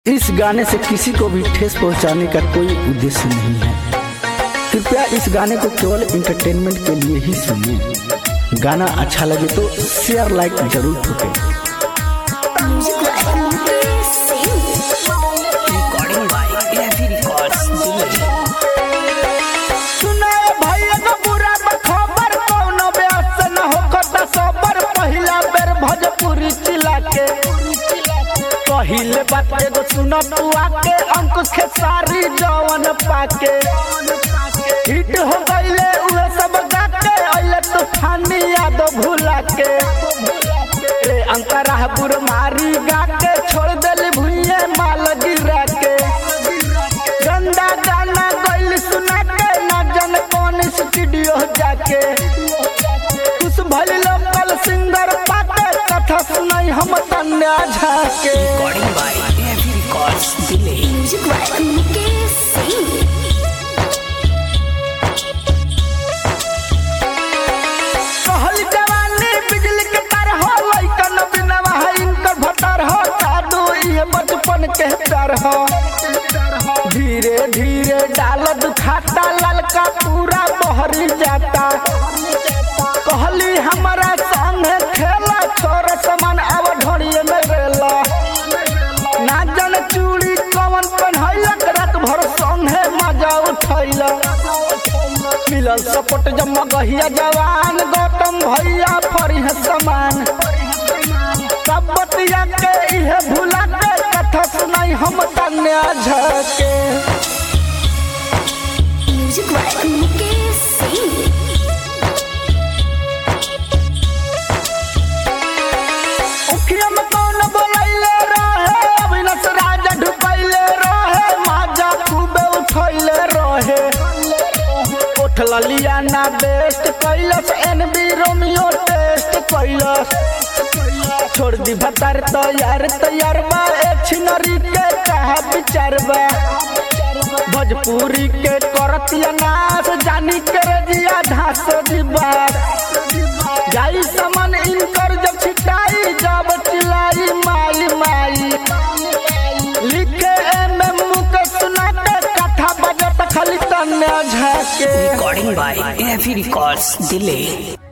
इस गाने से किसी को भी ठेस पहुंचाने का कोई उद्देश्य नहीं है कृपया इस गाने को केवल इंटरटेनमेंट के लिए ही सुनिए गाना अच्छा लगे तो शेयर लाइक जरूर ठोकें recording by Heavy Records Delhi. सुनाए भैया का बुरा खबर कौनो ब्यास न होखता सबर पहिला बेर भोजपुरी चिला के पहिले बात एगो सुन पुआ के अंकुश खेसारी जवन पाके हिट हो गईले उहे सब गाके अइले तूफानी याद भुला के ए अंतरा बुर मारी गाके छोड़ देली भुइये माल गिरा के गंदा गाना गइल सुना के ना जन कौन स्टूडियो जाके कुछ भइल लोकल सिंगर पाके कथा सुनाई हम तन्या झाके Recording by Heavy Records Delhi. कहल जवानी बिजली के तार हो लइकन बिनवा है इनकर भतर हो जादू ये बचपन के प्यार हो धीरे धीरे डाल दुखाता ललका पूरा बहरी जाता कहली हमारा संगे खेला छोरा समान अब ढोड़िए में रेला ना जन चूड़ी कवन पहनैलक रात भर संगे मजा उठैला मिलल सपोर्ट जम्मा गहिया जवान गौतम भैया फरी है समान सब बतिया के इहे भुला के कथा सुनाई हम तन्या झके उखिया में कौन बोलैले रहे अविनाश राजा ढुकैले रहे माजा खूबे उठैले रहे उठल लियाना बेस्ट कैलस एनबी रोमियो टेस्ट कैलस छोड़ दी भतार तैयार तैयार बा ए छिनरी के कहा विचार बा भोजपुरी के करतिया नाच जानी के रजिया धास दिबा जाई समन इनकर जब छिटाई जब चिलाई माई माई लिखे एम एम के सुना के कथा बजत खाली तन्या झाके Recording by Heavy Records Delhi.